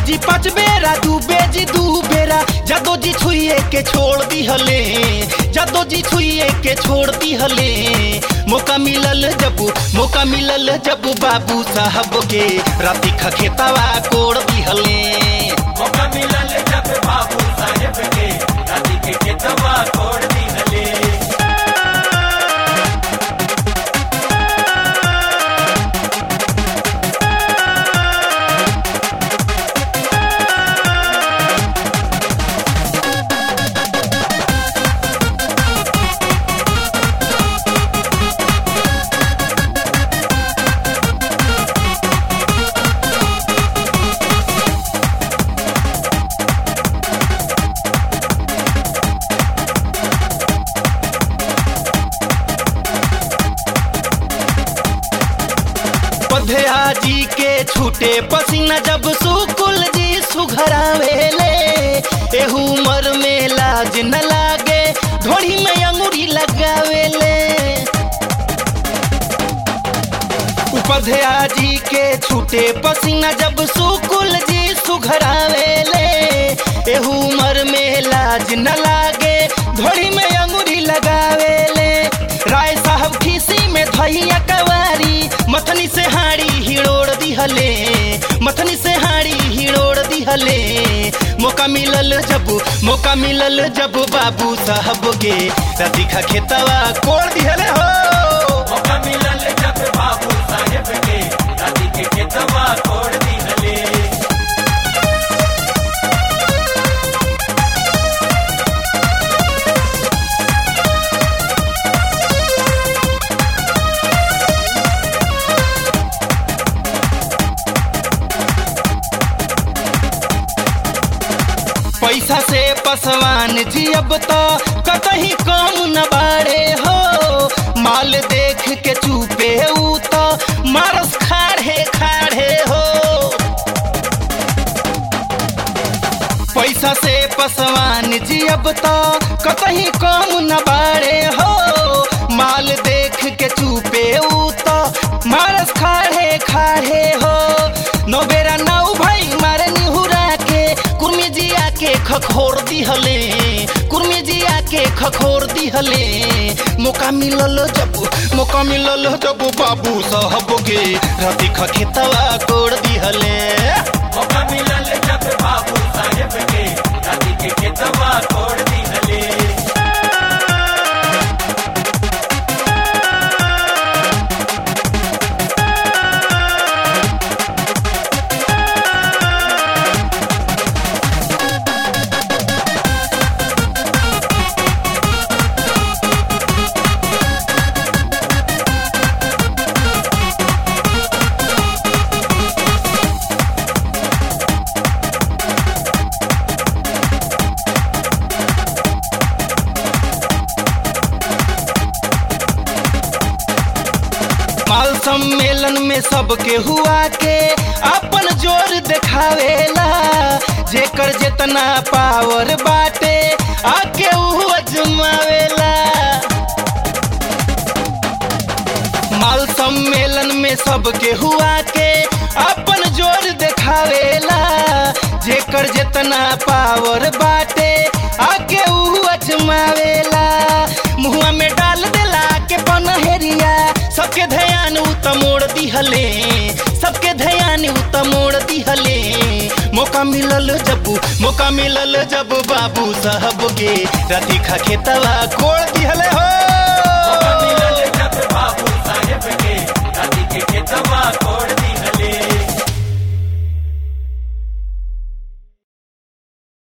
जी पाँच बेरा दू बेजी दू बेरा जादो जी छुए के छोड़ दी हले जादो जी छुए के छोड़ दी हले मौका मिलल जब मौका मिलल जब बाबू साहब के राती खखेतवा कोड़ दी हले मौका मिलल जब बाबू साहेब के राती के केतवा तोड़ दी हले पधया जी के छूटे पसीना जब सुकुल जी सुघरावेले एहू उमर में लाज न लागे ढोड़ी में अंगूरी लगावेले उपधया जी के छूटे पसीना जब सुकुल जी सुघरावेले एहू उमर में लाज न लागे ढोड़ी में अंगूरी लगावेले राय साहब खीसी में धैया कवारी मथनी से हाड़ी हिड़ोड़ दिहले मथनी से हाड़ी हिड़ोड़ दिहले मौका मिलल जब मौका मिलल जब बाबू साहब के रतिखा खेतवा कोड़ दिहले हो मौका मिलल जब बाबू साहेब के राती के केतवा तोड़ दी हले पैसा से पसवान जी अब तो कतही कम न बाड़े हो माल देख के चुपे ऊ तो मारस खाड़े खाड़े हो पैसा से पसवान जी अब तो कतही कम न बाड़े हो माल देख के चुपे ऊ तो मारस खाड़े खाड़े हो नौ बेरा नौ भाई मारे निहुरा के कुर्मी जी आके खखोर दिहले कुर्मी जी आके खखोर दिहले मौका मिलल जब मौका मिलल जब बाबू साहब के राती खखेतवा कोड़ दिहले मौका मिलल जब बाबू साहेब के राती के केतवा तोड़ दी हले माल सम्मेलन में सबके हुआ के अपन जोर दिखावेला जेकर जितना पावर बाटे आके ऊ अजमावेला माल सम्मेलन में सबके हुआ के अपन जोर दिखावेला जेकर जितना पावर बाटे आके ऊ अजमावेला मुहुआ में डाल देला के पनहेरिया सबके ध्यान उ त मोड़ दिहले सबके ध्यान उ त मोड़ दिहले मौका मिलल जब मौका मिलल जब बाबू साहब के राती खा खेतवा कोड़ दिहले हो